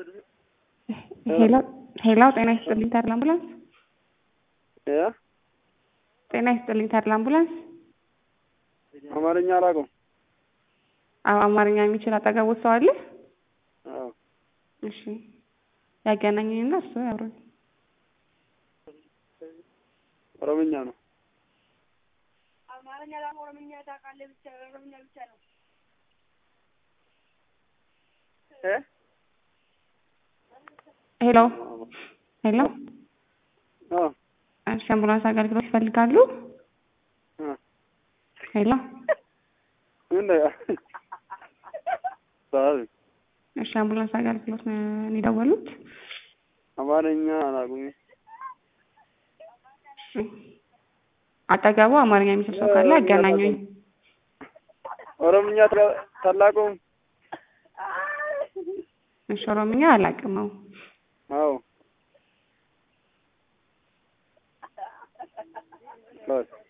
ሄሎ ሄሎ፣ ጤና ይስጥልኝ ተድላ አምቡላንስ። እ ጤና ይስጥልኝ ተድላ አምቡላንስ። አማርኛ አላውቀውም። አዎ፣ አማርኛ የሚችል አጠገቦት ሰው አለ? አዎ እሺ፣ ያገናኘኝና እሱ ያውሩኝ። ኦሮምኛ ነው። አማርኛ ላ ኦሮምኛ ታውቃለህ? ብቻ ኦሮምኛ ብቻ ነው። እ ሄሎ ሄሎ፣ አዎ እሺ፣ አምቡላንስ አገልግሎት ይፈልጋሉ? እ ሄሎ፣ ምን ነው ሳሪ እሺ፣ አምቡላንስ አገልግሎት ነው የደወሉት? አማርኛ አላውቅም። እሺ፣ አጠገቡ አማርኛ የሚችል ሰው ካለ ያገናኙኝ። ኦሮምኛ ታላቁም እሺ፣ ኦሮምኛ አላውቅም። አዎ አዎ በስ